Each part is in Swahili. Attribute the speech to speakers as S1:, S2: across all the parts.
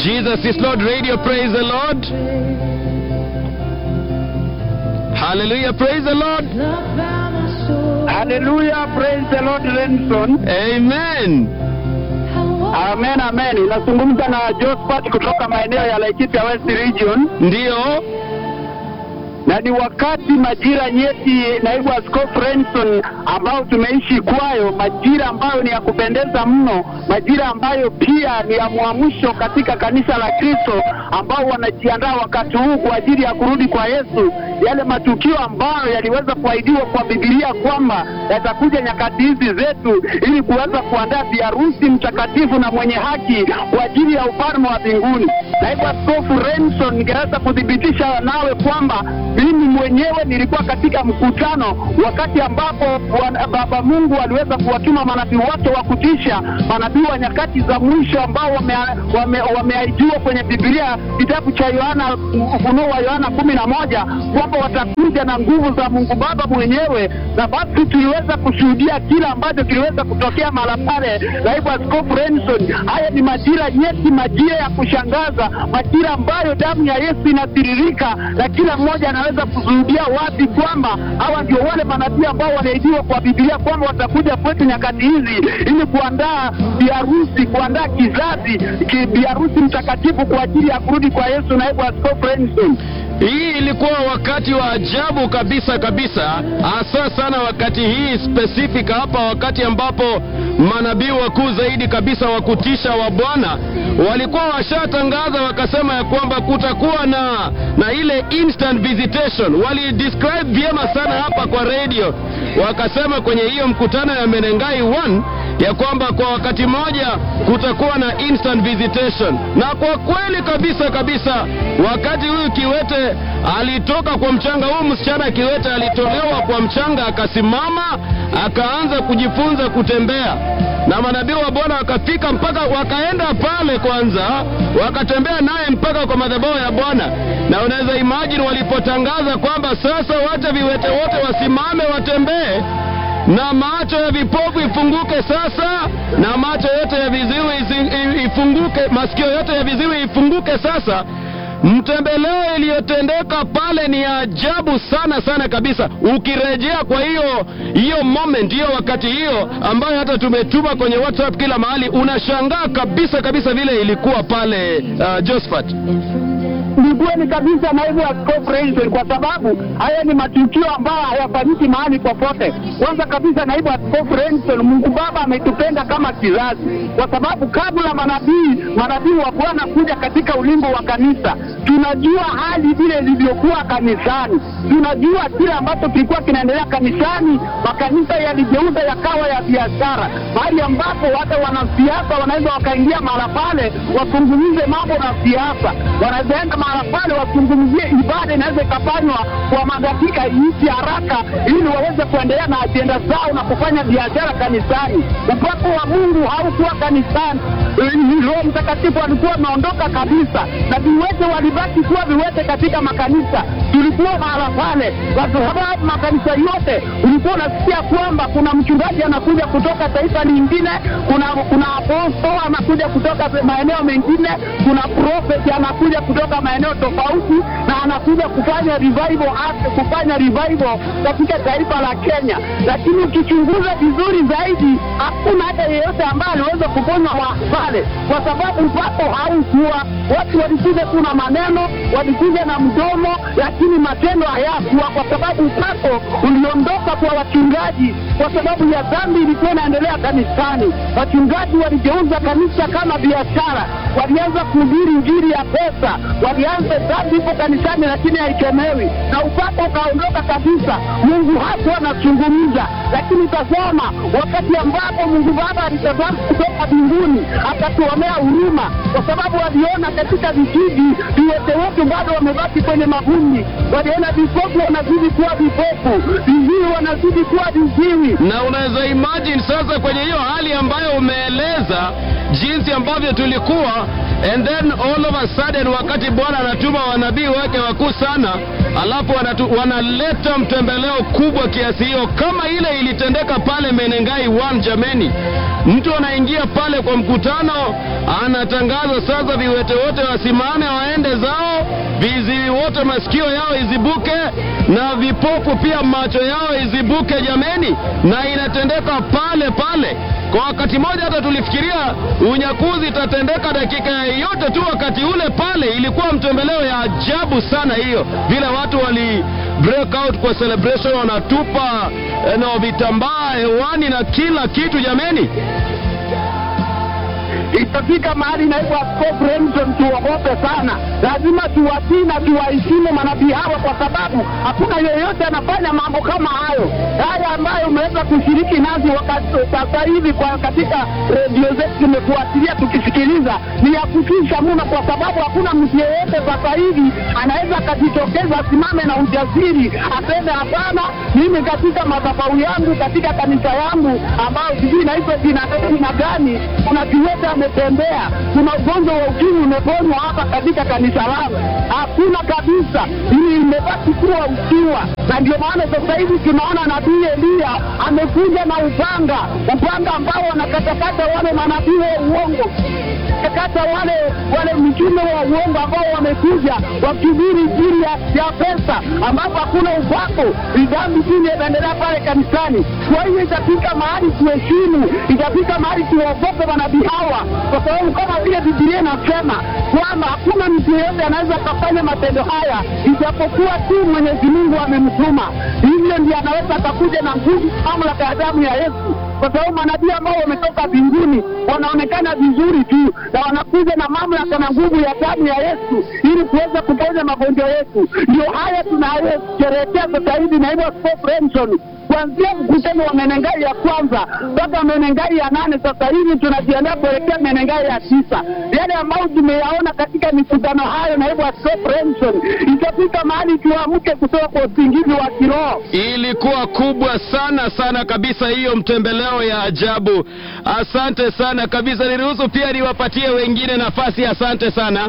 S1: Jesus is Lord Radio, praise the Lord. Hallelujah, praise the Lord.
S2: Haleluya, praise the Lord Renson.
S1: Amen.
S2: Amen, amen. Inazungumza na Josephat kutoka maeneo ya Laikipia West Region,
S1: Ndiyo,
S2: na ni wakati majira nyeti, naibu askofu Renson, ambao tumeishi kwayo, majira ambayo ni ya kupendeza mno, majira ambayo pia ni ya mwamsho katika kanisa la Kristo, ambao wanajiandaa wakati huu kwa ajili ya kurudi kwa Yesu, yale matukio ambayo yaliweza kuahidiwa kwa Biblia kwamba yatakuja nyakati hizi zetu, ili kuweza kuandaa biharusi mtakatifu na mwenye haki kwa ajili ya ufalme wa mbinguni. Naibu askofu Renson, ningeweza kuthibitisha nawe kwamba mimi mwenyewe nilikuwa katika mkutano wakati ambapo wana- Baba Mungu aliweza kuwatuma manabii wote wa kutisha, manabii wa nyakati za mwisho ambao wameahidiwa wame, wameahidiwa kwenye Biblia, kitabu cha Yohana, Ufunuo wa Yohana kumi na moja kwamba watakuja na nguvu za Mungu Baba mwenyewe, na basi tuliweza kushuhudia kila ambacho kiliweza kutokea mahala pale. Naibu Askofu Renson, haya ni majira nyeti, majira ya kushangaza, majira ambayo damu ya Yesu inatiririka na kila mmoja anaweza kushuhudia wazi kwamba hawa ndio wale manabii ambao waliahidiwa kwa Biblia kwamba watakuja kwetu nyakati hizi ili kuandaa biharusi, kuandaa kizazi ki- biharusi mtakatifu kwa ajili ya kurudi kwa Yesu. Naibu Askofu Renson.
S1: hii ilikuwa wakati wa ajabu kabisa kabisa, hasa sana wakati hii specific hapa, wakati ambapo manabii wakuu zaidi kabisa wa kutisha wa Bwana walikuwa washatangaza wakasema ya kwamba kutakuwa na na ile instant visitation. Walidescribe vyema sana hapa kwa radio, wakasema kwenye hiyo mkutano ya Menengai 1 ya kwamba kwa wakati mmoja kutakuwa na instant visitation, na kwa kweli kabisa kabisa, wakati huyu kiwete alitoka kwa mchanga, huyu msichana kiwete alitolewa kwa mchanga, akasimama akaanza kujifunza kutembea, na manabii wa Bwana wakafika mpaka wakaenda pale kwanza, wakatembea naye mpaka kwa madhabahu ya Bwana, na unaweza imagine walipotangaza kwamba sasa wacha viwete wote wasimame watembee na macho ya vipofu ifunguke sasa, na macho yote ya viziwi isi- i- ifunguke, masikio yote ya viziwi ifunguke sasa. Mtembeleo iliyotendeka pale ni ya ajabu sana sana kabisa. Ukirejea kwa hiyo hiyo moment, hiyo wakati hiyo ambayo hata tumetuma kwenye WhatsApp kila mahali, unashangaa kabisa kabisa vile ilikuwa pale uh, Josephat.
S2: Ni kweli kabisa, naibu askofu Renson, kwa sababu haya ni matukio ambayo hayafanyiki mahali popote. Kwanza kabisa, naibu askofu Renson, Mungu Baba ametupenda kama kizazi, kwa sababu kabla manabii manabii wa Bwana kuja katika ulimbo wa kanisa, tunajua hali vile ilivyokuwa kanisani, tunajua kile ambacho kilikuwa kinaendelea kanisani. Makanisa yaligeuza yakawa ya biashara, mahali ambapo hata wanasiasa wanaweza wakaingia mahala pale wazungumze mambo na siasa, wanaweza enda mahala pale wazungumzie ibada, inaweza ikafanywa kwa madakika iishi haraka, ili waweze kuendelea na ajenda zao na kufanya biashara kanisani. Upako wa Mungu haukuwa kanisani. Eh, Roho Mtakatifu alikuwa ameondoka kabisa, na viwete walibaki kuwa viwete katika makanisa. Tulikuwa mahala pale, kwa sababu makanisa yote ulikuwa unasikia kwamba kuna mchungaji anakuja kutoka taifa lingine, kuna kuna apostol anakuja kutoka maeneo mengine, kuna prophet anakuja kutoka maeneo tofauti, na anakuja kufanya revival act, kufanya revival katika taifa la Kenya. Lakini ukichunguza vizuri zaidi, hakuna hata yeyote ambaye aliweza kuponywa wa pale, kwa sababu upako haukuwa. Watu walikuja tu na maneno, walikuja na mdomo, lakini matendo hayakuwa, kwa sababu upako uliondoka kwa wachungaji, kwa sababu ya dhambi ilikuwa inaendelea kanisani. Wachungaji waligeuza kanisa kama biashara, walianza kuhubiri injili ya pesa, walianza dhambi ipo kanisani, lakini haikemewi, na upako ukaondoka kabisa. Mungu hakuwa anazungumza, lakini tazama, wakati ambapo Mungu Baba alitazama kutoka mbinguni akatuonea huruma, kwa sababu waliona katika vijiji viwete wetu bado wamebaki kwenye mavumbi, waliona vipofu wanazidi kuwa vipofu, viziwi wanazidi kuwa viziwi.
S1: na unaweza imagine sasa kwenye hiyo hali ambayo umeeleza jinsi ambavyo tulikuwa and then all of a sudden wakati bwana anatuma wanabii wake wakuu sana alafu wanatu, wanaleta mtembeleo kubwa kiasi hiyo kama ile ilitendeka pale menengai 1 jameni mtu anaingia pale kwa mkutano anatangaza sasa viwete wote wasimame waende zao viziwi wote masikio yao izibuke na vipofu pia macho yao izibuke jameni na inatendeka pale pale kwa wakati mmoja hata tulifikiria unyakuzi itatendeka dakika yoyote tu wakati ule pale ilikuwa mtembeleo ya ajabu sana hiyo vile watu wali break out kwa celebration wanatupa eh, no vitambaa hewani na kila kitu jameni
S2: itafika mahali naibu askofu Remson, tuogope sana. Lazima tuwatii na tuwaheshimu manabii hawa, kwa sababu hakuna yeyote anafanya mambo kama hayo. Haya ambayo umeweza kushiriki nasi wakati sasa hivi kwa katika redio zetu tumefuatilia tukisikiliza, ni ya kutisha mno, kwa sababu hakuna mtu yeyote sasa hivi anaweza akajitokeza asimame na ujasiri aseme hapana, mimi katika madhabahu yangu katika kanisa yangu ambayo sijui inaitwa jina jina gani, kuna kiwete ametembea, kuna ugonjwa wa ukimwi umeponywa hapa katika kanisa langu. Hakuna kabisa, hii imebaki kuwa ukiwa, na ndio maana sasa hivi tunaona nabii Eliya amekuja na upanga, upanga ambao wanakatakata wale manabii wa uongo kata wale wale mitume wa uongo ambao wamekuja wakihubiri injili ya, ya pesa, ambapo hakuna upako, ni dhambi tu inaendelea pale kanisani. Kwa hiyo itafika mahali tuheshimu, itafika mahali tuogope manabii hawa, kwa sababu kama vile Biblia inasema kwamba hakuna mtu yeyote anaweza akafanya matendo haya ijapokuwa tu Mwenyezi Mungu amemtuma. Hivyo ndiye anaweza akakuja na nguvu, mamlaka ya damu ya Yesu kwa sababu manabii ambao wametoka mbinguni wanaonekana vizuri tu na wanakuja na mamlaka na nguvu ya damu ya Yesu ili kuweza kuponya magonjwa yetu. Ndio haya tunayosherehekea sasa hivi, naibu askofu Remson, kuanzia mkutano wa Menengai ya kwanza mpaka Menengai ya nane. Sasa hivi tunajiandaa kuelekea Menengai ya tisa. Yale ambayo tumeyaona katika mikutano hayo, naibu askofu Remson, itafika mahali tuamke kutoka kwa usingizi wa kiroho.
S1: ilikuwa kubwa sana sana kabisa hiyo mtembeleo ya ajabu asante sana kabisa niruhusu pia niwapatie wengine nafasi asante sana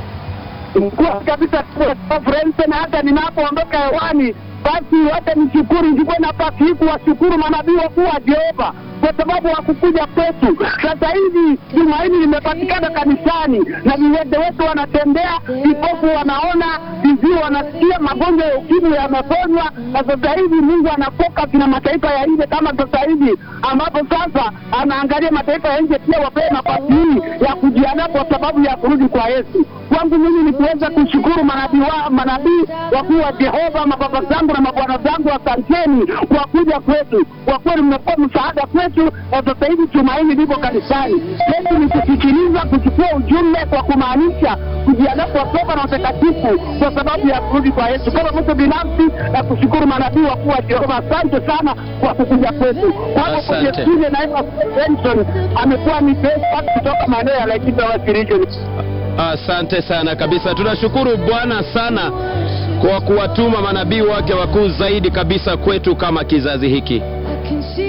S2: kwa kabisa Frensen, hata ninapoondoka hewani, basi wacha nishukuru, nichukue nafasi hii kuwashukuru manabii wakuu wa Jehova kwa sababu hakukuja kwetu. Sasa hivi tumaini limepatikana kanisani na viwete wetu wanatembea, vipofu wanaona, viziwi wanasikia, magonjwa ya ukimwi yameponywa, na sasa hivi Mungu anafoka na mataifa ya nje, kama sasa hivi ambapo sasa anaangalia mataifa ya nje pia wapewe nafasi hii ya kujiandaa kwa sababu ya kurudi kwa Yesu. Kwangu mimi ni kuweza kushukuru manabii wa manabii wakuu wa Jehova, mababa zangu na mabwana zangu, asanteni kwa kuja kwetu. Kwa kweli mmekuwa msaada kwetu, na sasa hivi tumaini liko kanisani. Yetu ni kusikiliza, kuchukua ujumbe kwa kumaanisha kujiandaa kwa toba na utakatifu kwa sababu ya kurudi kwa Yesu. Kama mtu binafsi na kushukuru manabii wakuu wa Jehova, asante sana kwa kukuja kwetu. Kwako kwenye
S1: Asante.
S2: studio, naitwa Benson, amekuwa ni best kutoka maeneo ya Laikipia West Region.
S1: asante sana kabisa tunashukuru bwana sana kwa kuwatuma manabii wake wakuu zaidi kabisa kwetu kama kizazi hiki